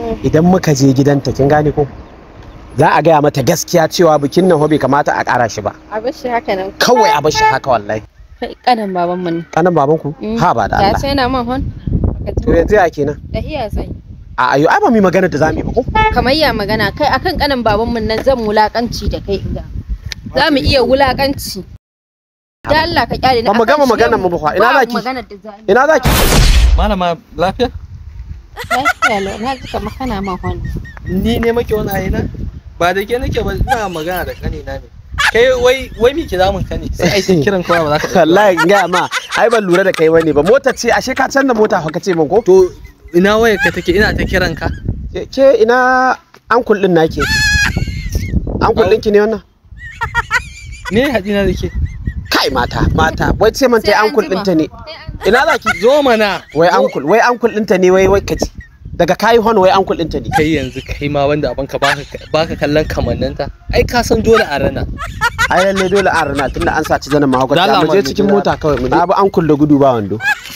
idan muka je gidanta kin gane ko za a gaya mata gaskiya cewa bikin nan bai kamata a ƙara shi ba A bar shi haka nan. kawai a bar shi haka wallahi Kai kanan baban mu ne. kanan baban ku Mm. ha ba da Ya Allah sai na man hon. to yanzu ya kenan Da iya zai. a ayo ai ba mu yi magana da zamu yi ba ko Kamar ya magana kai akan kanan baban mu nan zan wulakanci da kai inda. Za mu iya wulakanci. Da Allah ka kyale ni. Ba mu akan gama shi maganar yau mu ba fa. Ina ba zaki? maganar da za mu. ina zaki Malama lafiya? Lafiya lau na ji kamar kana man hon. Ni ne make wani ayi na? Ba da ke nake ba ina magana da kanina ne. Kai wai wai me ke damun ka ne? Sai ai sai kiran kowa ba za ka ɗauka ba. wallahi in gaya ma ai ban lura da kai bane ba mota ce ashe ka canza mota fa kace min ko To ina wayar ka take ina ta kiran ka. Ke- ke ina ankul din nake ankul ɗinki ne wannan Me hadina da ke? kai mata mata wai ce man tai Sai an ankul jima. ɗinta ne ina zaki Zo mana. wai ankul wai ankul ɗinta ne wai wai kaji daga kayi hon wai ankul ɗinta ne Kai yanzu kai ma wanda abanka baka baka kallon kamanninta. Ai ka san dole a rana. ai lalle dole an rana tunda an saci zanen mahaukaci Da Allah mu je man, cikin mu je. mota kawai mu je abu ankul da gudu ba wando